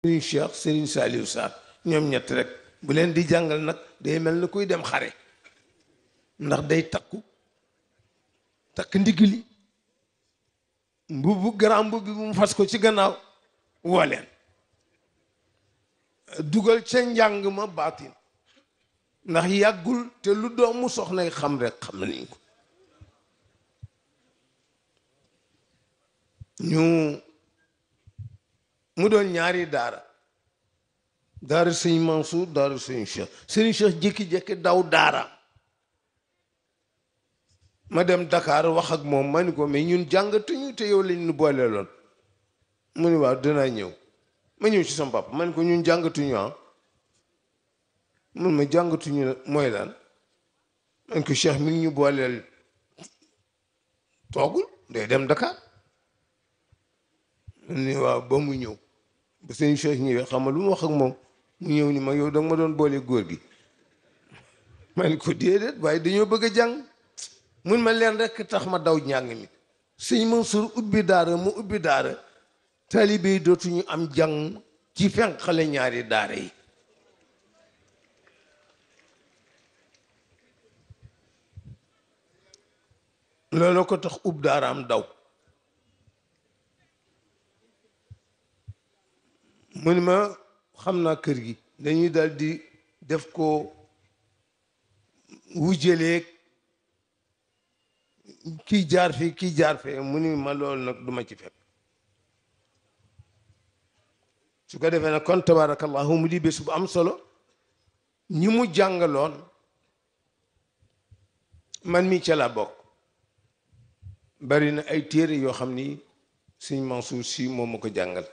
Serigne Cheikh Serigne Saliou Sarr ñoom ñett rek bu leen di jàngal nag day mel ni kuy dem xare ndax day takku takk ndigli mbubu grand mbubu bi mu fas ko ci gannaaw woo leen dugal ca njàng ma baatin ndax yàggul te lu doomu soxnay xam rek xam nañ ko ñu mu doon ñaari daara daara sëñ Mansour daara sëñ Cheikh sëñ Cheikh jékki-jékki daw daara ma dem Dakar wax ak moom ma ni ko mais ñun jàngatuñu te yow lañ nu boole loon mu ni waaw dinaa ñëw ma ñëw ci sama papa ma ni ko ñun jàngatuñu ah mun ma jàngatuñu mooy lan man ko Cheikh mi ngi ñu booleel toogul day dem Dakar mu ni waaw ba mu ñëw ba sëñ Cheikh ñëwee xam nga lu mu wax ak moom mu ñëw ni ma yow danga ma doon boole góor gi ma ni ko déedéet waaye dañoo bëgg a jàng mun ma leen rek tax ma daw njàng mi sëñ Mansour ubbi daara mu ubbi daara taalibe yi dootuñu am jàng ci fenk xale ñaari daara yi loolu ko tax ub daaraam daw mu ni ma xam naa kër gi dañuy dal di def ko wujjaleeg kii jaar fii kii jaar fee mu ni ma loolu nag duma ci fekk su ko defee nag kon tabarakallahu mu di bés bu am solo ñi mu jàngaloon man mi ca la bokk bari na ay téere yoo xam ni sëñ Mansour si moom ma ko jàngal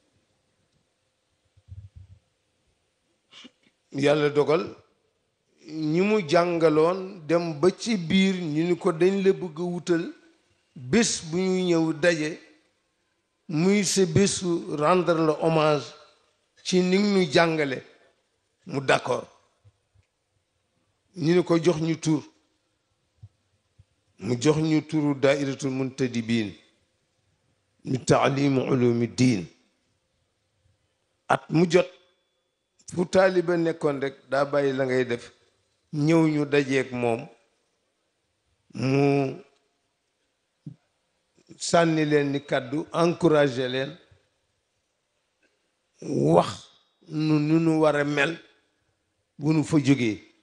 yàlla dogal ñi mu jàngaloon dem ba ci biir ñu ni ko dañ la bëgg a wutal bés bu ñuy ñëw daje muy sa bésu rendre le hommage ci ni ñu jàngale mu d'accord ñu ni ko jox ñu tur mu jox ñu turu daairatul muntadibin mi taalimu ulumi diin at mu jot fu taaliba nekkoon rek daa bàyyi la ngay def ñëw ñu dajeek moom mu sànni leen ni kàddu encouragé leen wax nu nu nu war a mel bu nu fa jógee